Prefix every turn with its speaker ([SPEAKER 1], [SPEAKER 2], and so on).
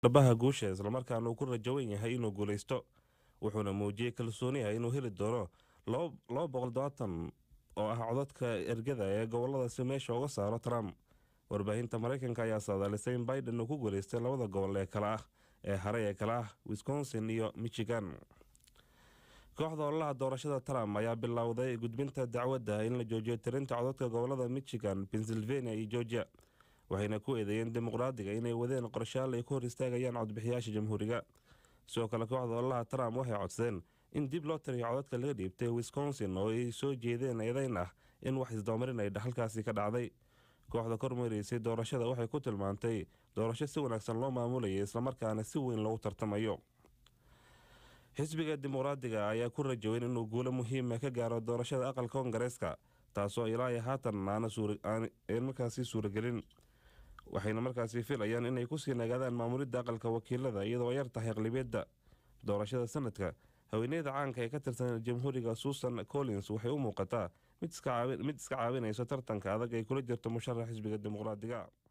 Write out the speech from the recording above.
[SPEAKER 1] dhabaha guusha islamarkaana uu ku rajawan yahay inuu guulaysto wuxuuna muujiyey kalsooniha inuu heli doono laba boqol dobaatan oo ah codadka ergada ee goboladaasi meesha uga saaro trump warbaahinta maraykanka ayaa saadaalisay in biden uu ku guulaystay labada gobol ee kale ah ee haray ee kale ah wisconsin iyo michigan kooxda ololaha doorashada trump ayaa bilowday gudbinta dacwadda in la joojiyo tirinta codadka gobolada michigan pennsylvania iyo georgia waxayna ku eedeeyeen dimuqraadiga inay wadeen qorshaal ay ku hor istaagayaan codbixiyaasha jamhuuriga sidoo kale kooxda ololaha trump waxay codsadeen in dib loo tiriyo codadka laga dhiibtay wisconsin oo ay soo jeedeen eedeyn ah in wax isdoomarin ay halkaasi ka dhacday kooxda kormareysay doorashada waxay ku tilmaantay doorasho si wanaagsan loo maamulayay islamarkaana si weyn loogu tartamayo xisbiga dimuqraadiga ayaa ku rajaweyn inuu guulo muhiima ka gaaro doorashada aqalka koongareeska taasoo ilaa iyo haatan aan markaasi suuragelin waxayna markaasi filayaan inay kusii nagaadaan maamulidda aqalka wakiilada iyadoo ay yar tahay aqlibiyadda doorashada sanadka haweeneyda caanka ee ka tirsan jamhuuriga susan collins waxay u muuqataa mid iska caawinayso tartanka adag ay kula jirto musharax xisbiga dimuqraadiga